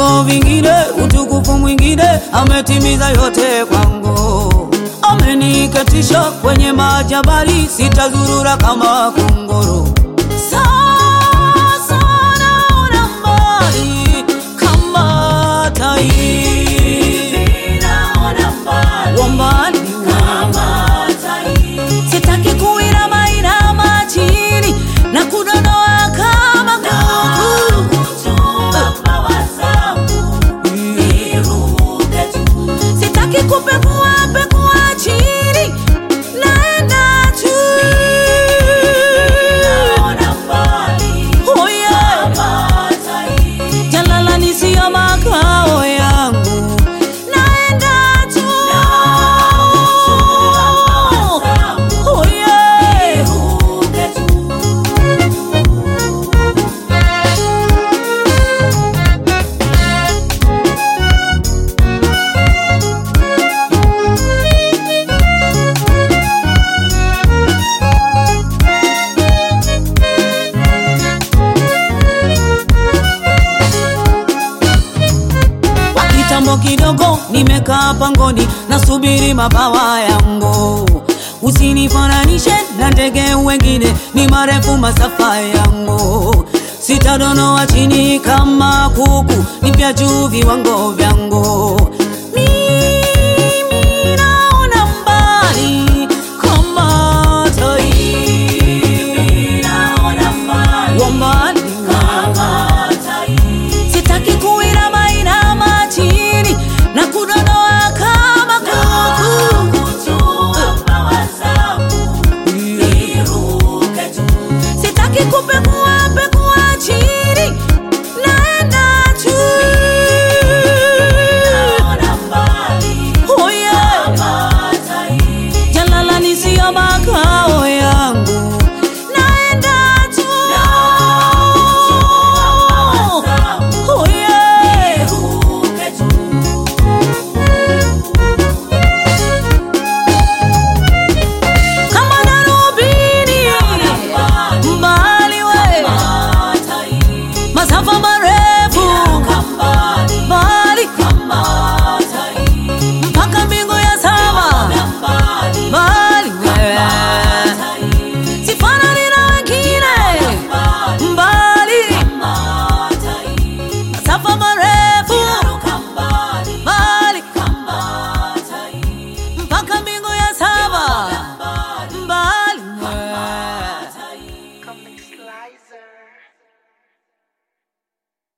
viwango vingine, utukufu mwingine, ametimiza yote kwangu. Ameniketisha kwenye majabali, sitazurura kama kunguru. Sasa naona mbali kama tai, wa mbali sitaki kuinama inama chini na kudonoa kama kuku. Sitaki kupekua pekua chini, naenda tu. Oh yeah. Jalalani siyo makao yangu, naenda tu. Oh yeah. Kwa kitambo kidogo nimekaa pangoni nasubiri mabawa yangu. Usinifananishe na ndege wengine, ni marefu masafa yangu. Sitadonoa chini kama kuku, ni vya juu viwango vyangu.